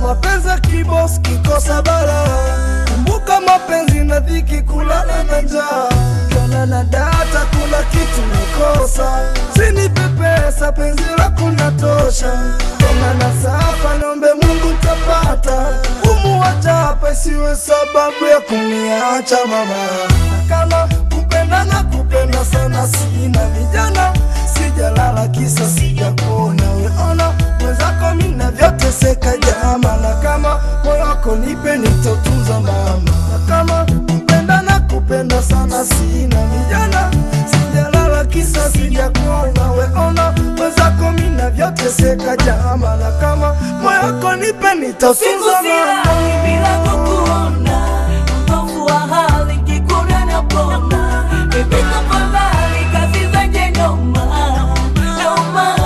mapenzi ya kibos kikosa bara kumbuka mapenzi na dhiki kulala na njaa ukiona na data kuna kitu nakosa sinipe pesa penzi lako natosha tena na sapa niombe mungu tapata umu wachapa isiwe sababu ya kuniacha mama na kama kupendana kupenda sana sina vijana sijalala kisa sijakuona weona mwenzako mina vyoteseka jama na kama moyo wako nipe nitotunza mama na kama kupendana kupenda sana sina vijana sijalala kisa sijakuona weona mwenzako mina vyoteseka jama na kama moyo wako nipe Siku nitotunza mama silali bila kukuona, utovu wa hali kikuna na pona. Baby tafadhali kazi zenye noma, noma.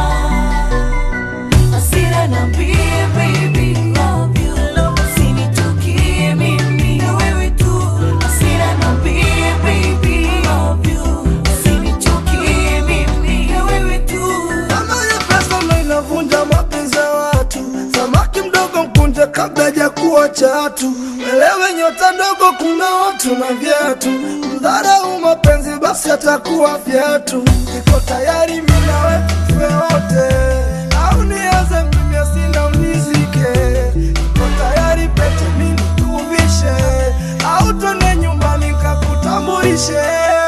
Hasira niambie baby, love you. Usinichukie mimi, na wewe tu. Hasira niambie baby, love you. Usinichukie mimi, na wewe tu. Kama ya pesa ndo inavunja mapenzi ya watu, samaki mdogo mkunje kabla hajakuwa chatu. Elewe nyota ndogo, kuna watu na viatu. Mdharau mapenzi, basi atakuwa viatu. Niko tayari mimi nawe tufe wote, au nianze mimi sina unizike. Niko tayari pete mimi nikuvishe, au twende nyumbani kakutambulishe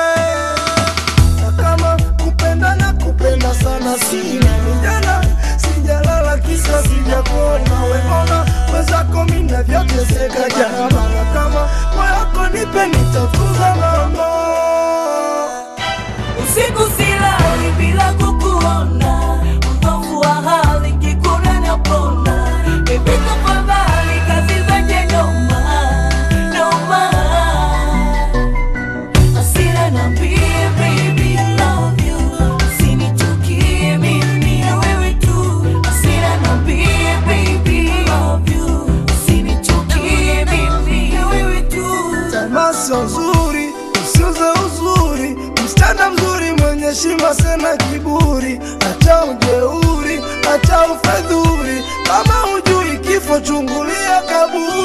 na kama kupenda na kupenda sana sina vijana sijalala kisa sijakuona weona mwenzako mina vyoteseka jama na kama moyako nipe nitatunza mama Usiku silali bila kukuona, utovu wa hali kikuna na pona. Baby tafadhali kazi zenye noma, noma. Hasira niambie baby I love you, usinichukie mimi na wewe tu. Hasira niambie baby I love you, usinichukie mimi na wewe tu. tamaa sio nzuri usiuze uzuri msichana mzuri mwenye heshima sena kiburi acha ujeuri acha ufedhuri kama hujui kifo chungulia kaburi